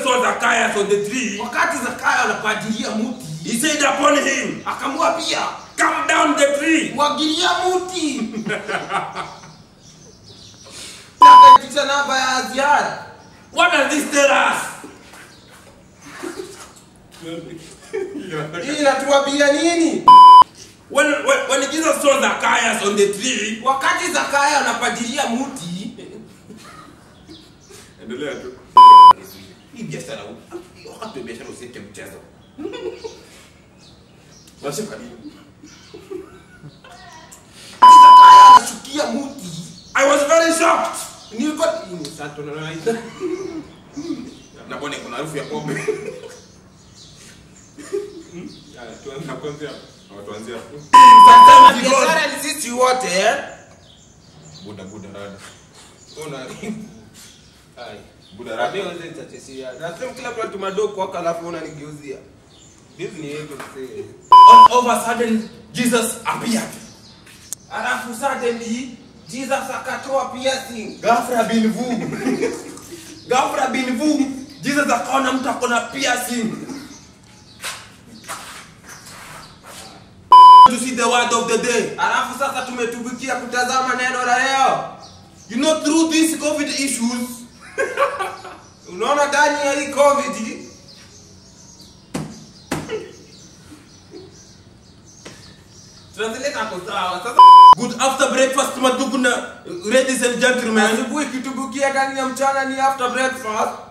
saw Zacchaeus on the tree, wakati zakayo anapajilia muti he said upon him, akamwambia Come down the tree. mwagilia muti akaitisha namba ya ziara What does this tell us? hii inatuambia nini When, when, when Jesus saw Zacchaeus on the tree, wakati zakayo anapajilia muti endelea tu. hii biashara wakati wa biashara usiweke mchezo Unashika nini? Wakati zakayo anashukia muti I was very shocked. nilikuwa hii ni sato na naita na bwana kuna harufu ya pombe Sometimes he goes, biashara ni sisi wote eh? buda buda rada una ai Buda rada rada. wewe nitachesia nasema kila mtu atumadoko kwa alafu unanigeuzia Disney yetu msee all of a sudden, Jesus appeared. alafu suddenly Jesus akatoa piercing Ghafla bin vu. Ghafla bin vu. Jesus akaona mtu akona piercing. To see the word of the day. alafu sasa tumetubikia kutazama neno la leo You know, through these COVID issues, unaona ndani ya hii covid tunazileta hapo sawa sasa good after breakfast, maduguna, ladies and gentlemen. asubuhi kitubukia ndani ya mchana ni after breakfast